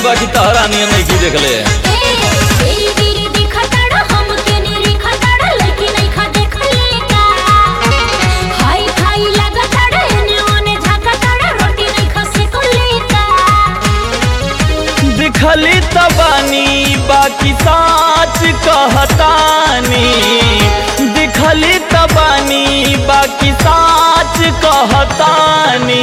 बाकी तहरा नियन नहीं की देखले दिखली तबानी बाकी साच कहतानी दिखली तबानी बाकी साच कहतानी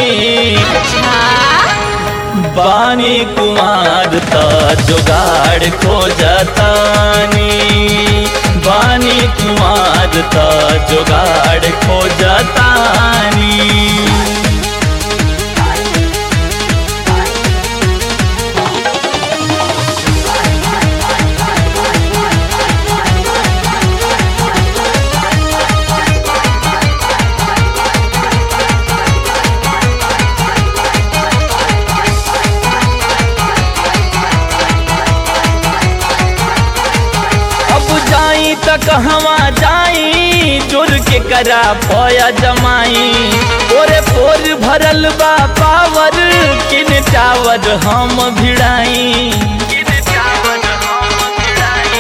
बानी कुमार त जुगाड़ खोजतानी बानी कुमार त जुगाड़ खोजतानी अब जाई त कहवा जाई जोर के करा पया जमाई ओरे पोर भरल बा पावर किन टावर हम भिड़ाई किन टावर हम भिड़ाई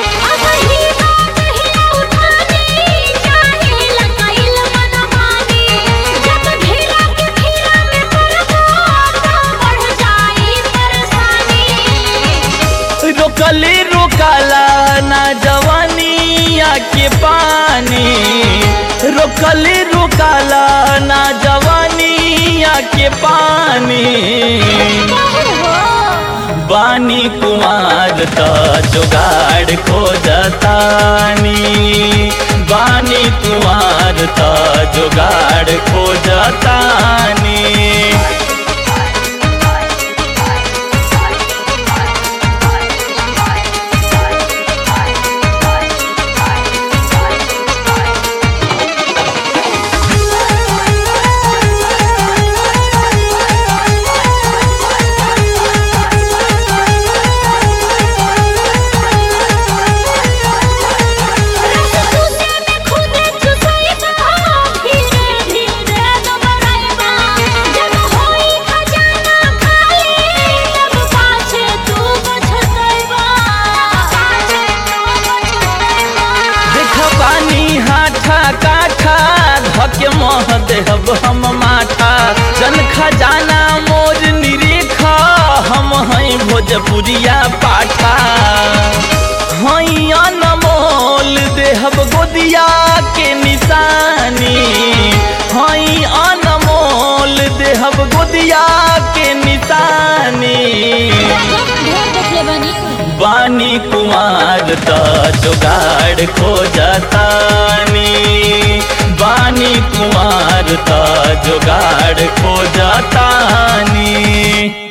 रोकले रोकाला ना जवानिया के पानी रोकले रोकाला ना जवानिया के पानी बानी कुमार त जुगाड़ खोजतानी बानी कुमार त जुगाड़ खोजतानी देख पानी हाथा काठा धके मह देहब हम माथा जन खजाना मोर निरेखा हम हई भोजपुरिया पाठा हई अनमोल देहब गोदिया के निशानी हई अनमोल देहब गोदिया के निशानी बानी कुमार त जुगाड़ खोजतानी बानी कुमार त जुगाड़ खोजतानी